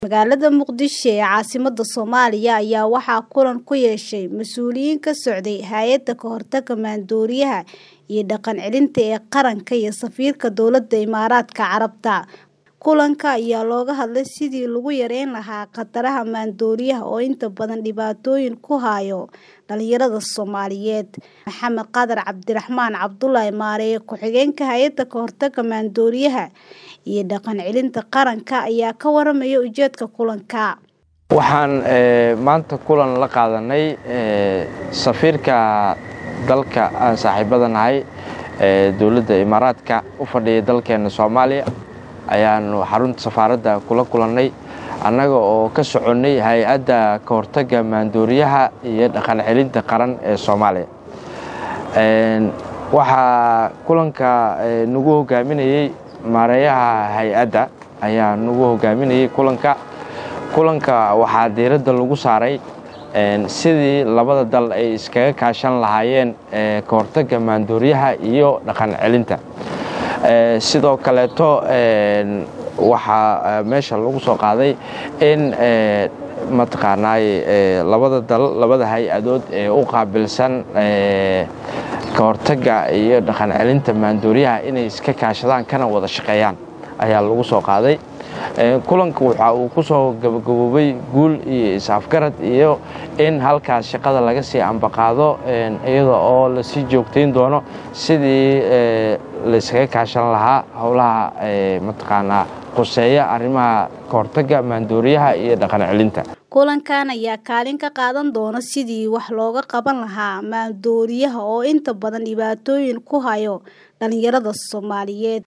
Magaalada Muqdisho ee caasimadda Soomaaliya ayaa waxaa kulan ku yeeshay mas'uuliyiin ka socday Hay'adda Ka Hortagga Maandooriyaha iyo Dhaqan Celinta ee Qaranka iyo safiirka Dowladda Imaaraadka Carabta. Kulanka ayaa looga hadlay sidii lagu yareyn lahaa khataraha maandooriyaha oo inta badan dhibaatooyin ku haya dhalinyarada Soomaaliyeed. Maxamed Qadar Cabdiraxmaan Cabdulle Maareeye Ku-xigeenka Hay'adda Ka Hortagga Maandooriyaha iyo Dhaqan Celinta Qaranka ayaa ka warramaya ujeedka kulanka. Waxaan maanta kulan la qaadanay safiirka dalka aan saaxiibada nahay ee dowladda Imaaraadka u fadhiya dalkeena Soomaaliya ayaanu xarunta safaaradda kula kulannay annaga oo ka soconnay hay-adda ka hortagga maandooriyaha iyo dhaqan celinta qaran ee Soomaaliya. Waxaa kulanka nagu hogaaminayay maareeyaha hay-adda ayaa nagu hogaaminayay kulanka. Kulanka waxaa diiradda lagu saaray sidii labada dal ay iskaga kaashan lahaayeen ka hortagga maandooriyaha iyo dhaqan celinta. sidoo kaleeto waxaa meesha lagu soo qaaday in mataqaanaaye labada dal labada hay-adood ee u qaabilsan ka hortagga iyo dhaqan celinta maandooriyaha inay iska kaashadaan kana wada shaqeeyaan ayaa lagu soo qaaday kulanka waxa uu ku soo gabagaboobay guul iyo is-afgarad iyo in halkaas shaqada laga sii ambaqaado iyada oo lasii joogtayn doono sidii layskaga kaashan lahaa howlaha mataqaanaa quseeya arrimaha ka hortagga maandooriyaha iyo dhaqan celinta kulankan ayaa kaalin ka qaadan doona sidii wax looga qaban lahaa maandooriyaha oo inta badan dhibaatooyin ku haya dhalinyarada Soomaaliyeed